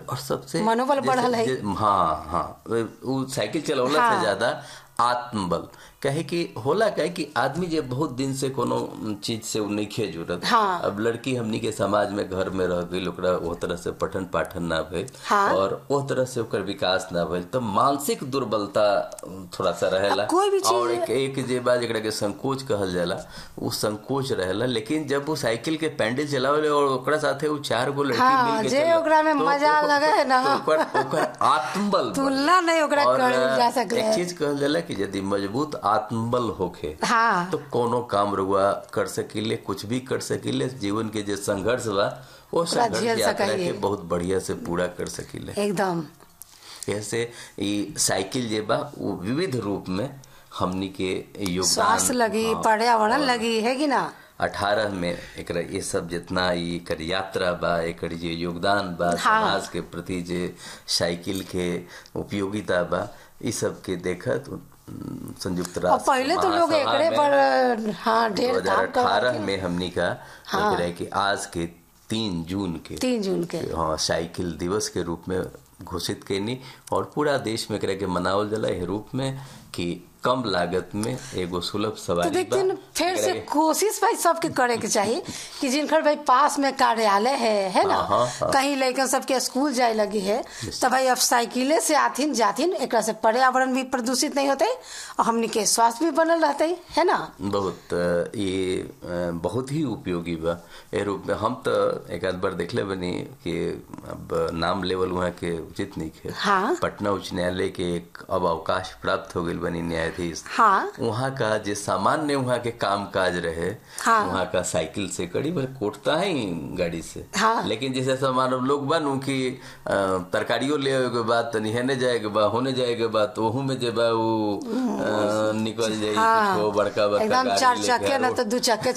और सबसे मनोबल जैसे- बढ़ल है। जे- हाँ हाँ वो साइकिल चलौला हाँ। से ज्यादा आत्मबल कहे कि होला कहे कि आदमी जे बहुत दिन से कोनो चीज से उ नइखे जुड़त हाँ। अब लड़की हमनी के समाज में घर में रह गई ओकरा वो तरह से पठन पाठन ना भइल हाँ। और वो तरह से ओकर विकास ना भइल तो मानसिक दुर्बलता थोड़ा सा रहेला अब कोई भी चीज- और एक, एक जे बा जेकरा के संकोच कहल जाला वो संकोच रहेला लेकिन जब वो साइकिल के पैंडल चलावे और ओकरा साथे वो चार गो लड़की हाँ, मिल के जे चले, ओकरा में तो मजा ओकर- लगे है ना। तो ओकर ओकर आत्मबल बढ़े। तुलना नहीं ओकरा और करल जा सकले एक चीज कहल जाला कि यदि मजबूत आत्मबल होखे हाँ तो कोनो काम रुआ कर सकीले कुछ भी कर सकीले जीवन के जे संघर्ष बा वो संघर्ष झेल यात्रा सकाइए। के बहुत बढ़िया से पूरा कर सकीले एकदम ऐसे ई साइकिल जे बा वो विविध रूप में हमनी के योगदान स्वास्थ्य लगी हाँ, पर्यावरण लगी है कि ना अठारह में एकरा ये सब जितना ई एकर यात्रा बा एकर जे योगदान बा हाँ। समाज के प्रति जे साइकिल के उपयोगिता बा ई सब के देखत उम, संयुक्त और राष्ट्र पहले तो लोग महासभा एकरे में पर हाँ ढेर काम 2018 करवाते में हमनी का हाँ। एकरा के आज के तीन जून के तीन जून के हाँ साइकिल दिवस के रूप में घोषित कैनी और पूरा देश में एकरा के मनावल जाला एह रूप में कि कम लागत में एगो सुलभ तो सवारी देखते बा। हैं फिर से एकरा के- कोशिश भाई सबके करे के चाहिए कि जिनकर भाई पास में कार्यालय है है ना हाँ, हाँ, हाँ। कहीं लड़कन सबके स्कूल जाए लगी है तो भाई अब साइकिले से आथिन जाथिन एक से पर्यावरण भी प्रदूषित नहीं होते और हमनी के स्वास्थ्य भी बनल रहते है ना बहुत अ, ये अ, बहुत ही उपयोगी बा ए रूप में हम तो एक आध बार देखले बनी कि अब नाम लेवल वहाँ के उचित नहीं है हाँ। पटना उच्च न्यायालय के एक अब अवकाश प्राप्त हो गई बनी न्यायाधीश हाँ वहाँ का जे सामान्य वहाँ के काम काज रहे हाँ। वहाँ का साइकिल से कड़ी भले कोटता है ही गाड़ी से हाँ। लेकिन जैसे सामान लोग बनू कि अ, तरकारियों ले के बाद तनी हेने जाए के बाद होने जाए के बाद तो ओहू में जे बा वो अ, निकल जाई हाँ कुछो बड़का बड़का एकदम गाड़ी चार लेके चक्के ना आरो। तो दो चक्के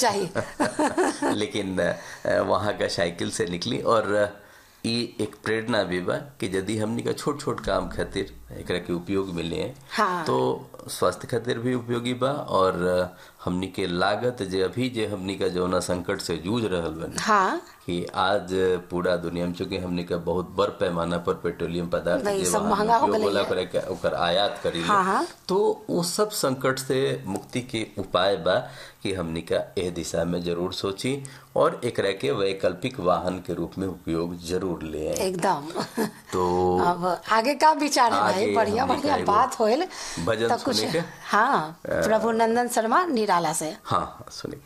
चाहिए लेकिन अ, वहाँ का साइकिल से निकली और अ, ई एक प्रेरणा भी बा कि यदि हमनी का छोट छोट काम खातिर एकरा के उपयोग मिले हैं हाँ। तो स्वास्थ्य खातिर भी उपयोगी बा और अ, हमनी के लागत जे अभी जे हमनी का जौना संकट से जूझ रहल बनी हाँ कि आज पूरा दुनिया में चूंकि हमने का बहुत बड़ पैमाना पर पेट्रोलियम पदार्थ नहीं, जे सब वहाँ महंगा हो उपयोग गइल होला है। करे के ओकर आयात करी हाँ, हाँ। तो वो सब संकट से मुक्ति के उपाय बा कि हमनी का एह दिशा में जरूर सोची और एकरा के वैकल्पिक वाहन के रूप में उपयोग जरूर ले एकदम तो अब आगे का विचार है भाई आगे बढ़िया हमनी बढ़िया का एगो बात होल भजन तो कुछ सुने के? हाँ प्रभु नंदन शर्मा निराला से हाँ हाँ सुनिए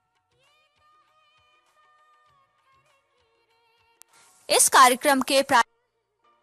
इस कार्यक्रम के प्रा...